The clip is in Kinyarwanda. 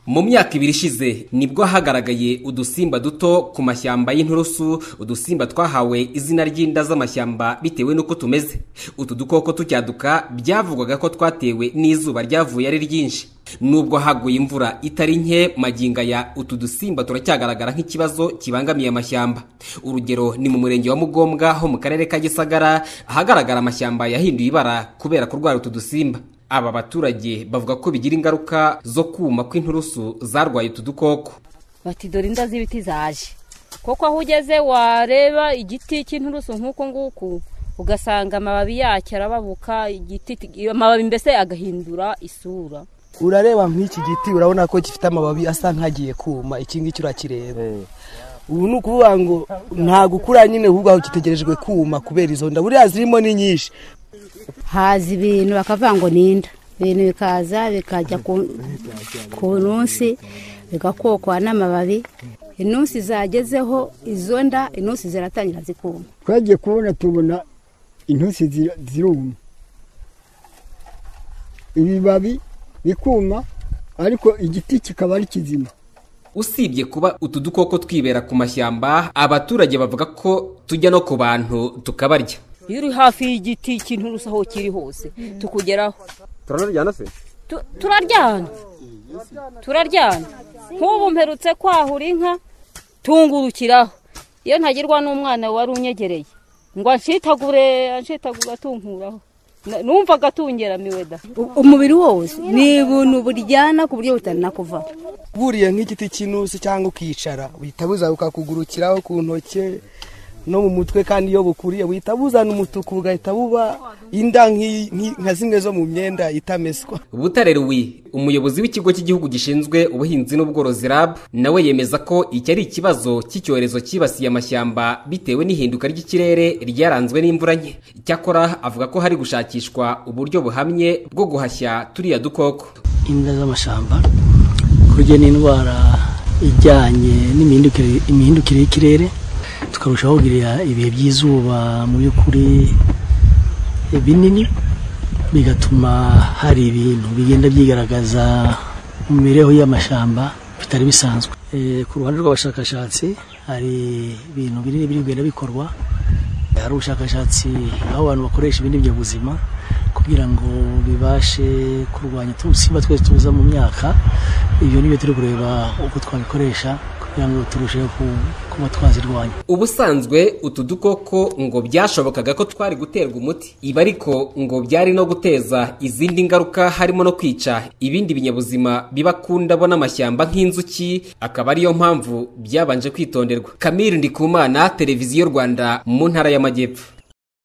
mu myaka ibiri ishize nibwo hagaragaye udusimba duto ku mashyamba y'inturusu udusimba twahawe izina ry'inda z'amashyamba bitewe n'uko tumeze utu dukoko tujyaduka byavugwaga ko twatewe n'izuba ryavuye ari ryinshi nubwo haguye imvura itari nke maginga ya utu dusimba turacyagaragara nk'ikibazo kibangamiye amashyamba urugero ni mu murenge wa mugombwa ho mu karere ka gisagara ahagaragara amashyamba yahinduye ibara kubera kurwara utu dusimba aba baturage bavuga ko bigira ingaruka zo kuma kw'inturusu zarwaye utu dukoko bati dore inda z'ibiti zaje kuko aho ugeze wareba igiti cy'inturusu nk'uko nguku ugasanga amababi yacyo arababuka igiti amababi mbese agahindura isura urareba nk'iki giti urabona ko gifite amababi asa nk'agiye kuma iki ngiki urakireba ubu ni ukuvuga ngo nta gukura nyine ahubwo aho gitegerejwe kuma kubera izo nda buriya zirimo ni nyinshi haza ibintu bakavuga ngo ninda ibintu bikaza bikajya ku nunsi bigakokwa n'amababi inunsi zagezeho izo nda inunsi ziratangira zikuma twagiye kubona tubona intusi ziruma ibibabi bikuma ariko igiti kikaba ari kizima usibye kuba utu dukoko twibera ku mashyamba abaturage bavuga ko tujya no ku bantu tukabarya iyo uri hafi y'igiti cy'inturusu aho kiri hose tukugeraho turanaryana se Tu- turaryana turaryana nk'ubu mperutse kwahura inka tungurukiraho iyo ntagirwa n'umwana wari unyegereye ngo anshitagure anshitagure atunkuraho Na- numvaga atungeramiwe da U- umubiri wose ni ibintu buryana ku buryo butanakuvamo buriye nk'igiti cy'intusi cyangwa ukicara buhita buza bukakugurukiraho ku ntoki no mu mutwe kandi iyo bukuriye buhita buzana umutuku bugahita buba inda nk'i- nk'i- nka zimwe zo mu myenda itameswa butare Louis umuyobozi w'ikigo cy'igihugu gishinzwe ubuhinzi n'ubworozi RAB nawe yemeza ko iki ari ikibazo cy'icyorezo cyibasiye amashyamba bitewe n'ihinduka ry'ikirere ryaranzwe n'imvura nke icyakora avuga ko hari gushakishwa uburyo buhamye bwo guhashya turiya dukoko imbwa z'amashyamba burya ni indwara ijyanye n'imihindukire imihindukire y'ikirere tukarushaho kugirira ibihe by'izuba mu by'ukuri binini bigatuma hari ibintu bigenda byigaragaza mu mibereho y'amashyamba bitari bisanzwe Eh, ku ruhande rw'abashakashatsi hari ibintu binini biri kugenda bikorwa hari ubushakashatsi aho abantu bakoresha ibindi binyabuzima kugira ngo bibashe kurwanya utusimba twese tuza mu myaka ibyo nibyo turi kureba uko twabikoresha kugira ngo turusheho ku- kuba twazirwanya ubusanzwe utu dukoko ngo byashobokaga ko twari guterwa umuti ibi ariko ngo byari no guteza izindi ngaruka harimo no kwica ibindi binyabuzima biba ku ndabo n'amashyamba nk'inzuki akaba ariyo mpamvu byabanje kwitonderwa kamiri ndikumana televiziyo rwanda mu ntara y'amajyepfo